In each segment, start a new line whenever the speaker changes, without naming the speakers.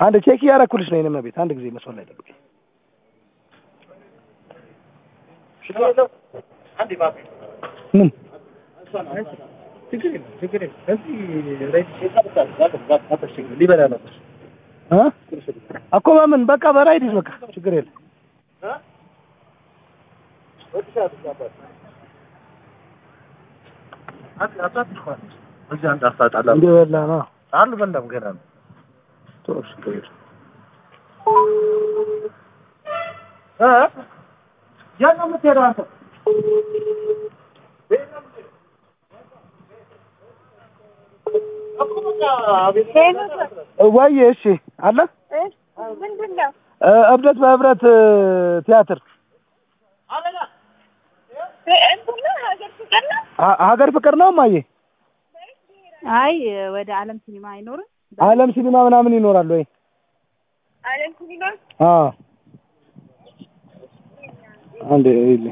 አንድ ቼክ እያደረኩልሽ ነው የኔ ቤት አንድ ጊዜ መስመር ላይ ጠብቂኝ ምን እ እኮ በምን በቃ በራይድ በቃ ችግር የለም እንደበላ ነው
አልበላም ገና ነው።
ጥሩ ችግር የለም
የት ነው የምትሄደው አንተ?
ወይ እሺ አለ
ምንድን ነው?
እ እብደት በህብረት እ ቲያትር
እንትን ነው ሀገር ፍቅር ነው።
ሀ- ሀገር ፍቅር ነው ማየ
አይ ወደ አለም ሲኒማ አይኖርም።
አለም ሲኒማ ምናምን ይኖራል ወይ
አለም ሲኒማ
አዎ አንዴ ይል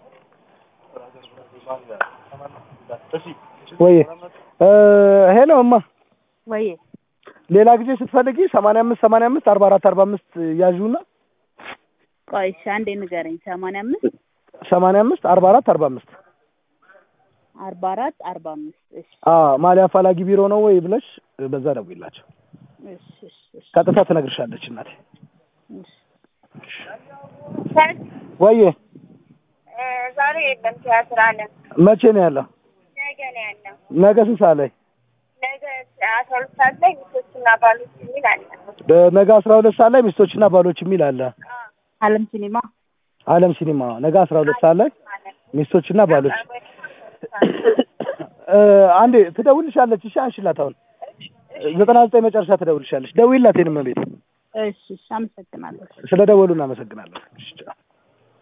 ወይ እ ሄሎ እማ
ወይ
ሌላ ጊዜ ስትፈልጊ ሰማንያ አምስት ሰማንያ አምስት አርባ አራት አርባ አምስት ያዥውና
ቆይ እሺ አንዴ ንገረኝ። ሰማንያ አምስት
ሰማንያ አምስት አርባ አራት አርባ አምስት
አርባ አራት አርባ አምስት እሺ
አዎ ማሊያ አፋላጊ ቢሮ ነው ወይ ብለሽ በዛ ደውይላቸው
እሺ እሺ እሺ
ቀጥታ ትነግርሻለች እናቴ
እሺ
ሰት
ወዬ
ዛሬ የለም ቲያትር አለም
መቼ ነው ያለው
ነገ ነው ያለው።
ነገ ስንት ሰዓት ላይ
ነገ አስራ ሁለት ሰዓት ላይ ሚስቶችና ባሎች የሚል አለ።
ነገ አስራ ሁለት ሰዓት ላይ ሚስቶችና ባሎች የሚል አለ
አለም ሲኒማ
አለም ሲኒማ ነገ አስራ ሁለት ሰዓት ላይ ሚስቶችና ባሎች እ አንዴ ትደውልሻለች እሺ አንሽላት አሁን ዘጠና ዘጠኝ መጨረሻ ትደውልሻለች ደውይላት የኔ እመቤት
እሺ እሺ አመሰግናለሁ።
ስለ ደወሉ እናመሰግናለን እሺ ቻው